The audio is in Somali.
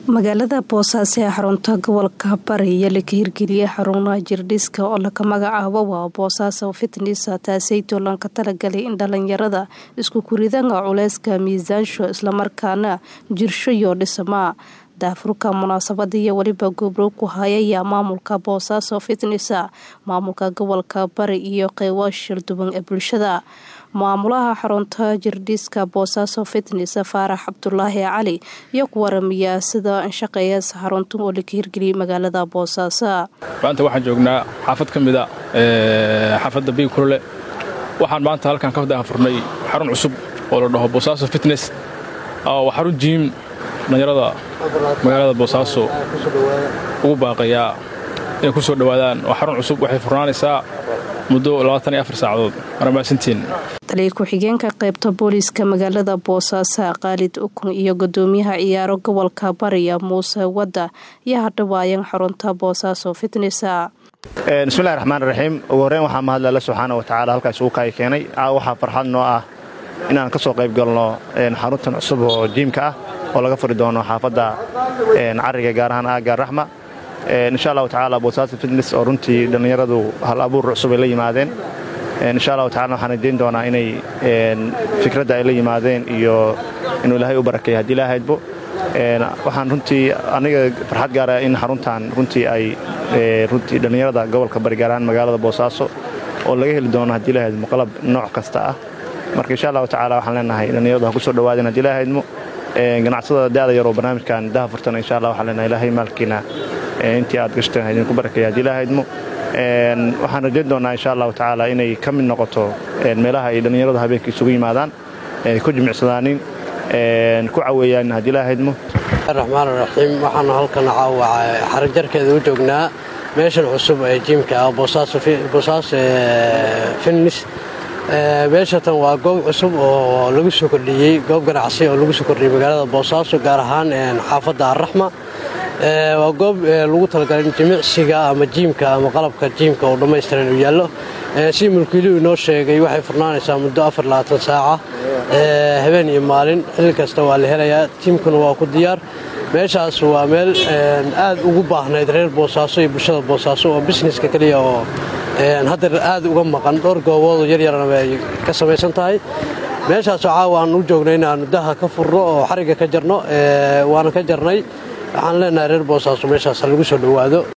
magaalada boosaaso ee xarunta gobolka bari iyo laka hirgeliyay xarunaha jirdhiska oo laka magacaabo waa boosaaso fitnes taasaytoo lanka talagalay in dhalinyarada isku kuridanga culeyska miisaansho islamarkaana jirsho iyo dhismaa daafurka munaasabada iyo weliba gobro ku hayaya maamulka boosaaso fitnes maamulka gobolka bari iyo qeybo shirduban ee bulshada maamulaha xarunta jirdhiska boosaaso fitnes faarax cabdulaahi cali iyo ku waramiya sida shaqeeya xaruntan oo laka hirgeliyay magaalada boosaaso maanta waxaan joognaa xaafad ka mida xaafadda biig kulole waxaan maanta halkan ka daafurnay xarun cusub oo la dhaho boosaaso fitnes waa xarun jiim dhalinyarada magaalada boosaaso ugu baaqayaa inay ku soo dhowaadaan waa xarun cusub waxay furnaanaysaa muddo saacadood marmaasantiin taliya ku-xigeenka qaybta booliiska magaalada boosaaso khaalid ukun iyo gudoomiyaha ciyaaro gobolka bariya muuse wadda iyo hadhawaayan xarunta boosaaso fitnes bismillahi raxmaan raxiim ugu horreyn waxaa mahadle alle subxaana wa tacaala halkaas ugu kaay keenay waxaa farxad noo ah inaan ka soo qayb galno xaruntan cusub oo jiimka ah oo laga furi doono xaafadda cariga gaar ahaan aagaar raxma insha allahu tacaala boosaaso fitnes oo runtii dhallinyaradu hal abuur cusub ay la yimaadeen insha allahu tacala waxaan rajayn doonaa inay fikradda ay la yimaadeen iyo inuu ilaahay u barakeeya haddii ilaahaydbo waxaan runtii aniga farxad gaara in xaruntan runtii ay runtii dhallinyarada gobolka bari gaar ahaan magaalada boosaaso oo laga heli doono haddii ilahaydmo qalab nooc kasta ah marka insha allahu tacala waxaan leenahay dhallinyaradu ha ku soo dhowaadeen haddii ilahaydmo ganacsadada da'da yar oo barnaamijkan daha furtana insha allah waxaan leenahay ilaahay maalkiina intii aad gashteen idinku barakeeya haddii ilahaydmo waxaan rajayn doonaa insha allahu tacaala inay ka mid noqoto meelaha ay dhallinyaradu habeenka isugu yimaadaan ku jimicsadaanin ku caweeyaan haddii ilahaydmo raxmaan raxiim waxaanu halkan caawaca xarajarkeeda u joognaa meeshan cusub ee jiimka ah boosaaso finnis meeshatan waa goob cusub oo lagu soo kordhiyey goob ganacsi oo lagu soo kordhiyey magaalada boosaaso gaar ahaan xaafadda arraxma waa goob lagu talagalay in jimicsiga ama jiimka ama qalabka jiimka oo dhammaystiran uu yaallo si mulkiiluhu inoo sheegay waxay furnaanaysaa muddo saaca habeen iyo maalin xilli kasta waa la helayaa jiimkuna waa ku diyaar meeshaas waa meel aad ugu baahnayd reer boosaaso iyo bulshada boosaaso oo bisneska keliya oo hadda aad uga maqan dhowr gooboodoo yaryarana ay ka samaysan tahay meeshaasoo caawa aan u joogno inaannu daha ka furno oo xarigga ka jarno waana ka jarnay waxaan leenahay reer boosaaso meeshaas ha lagu soo dhowaado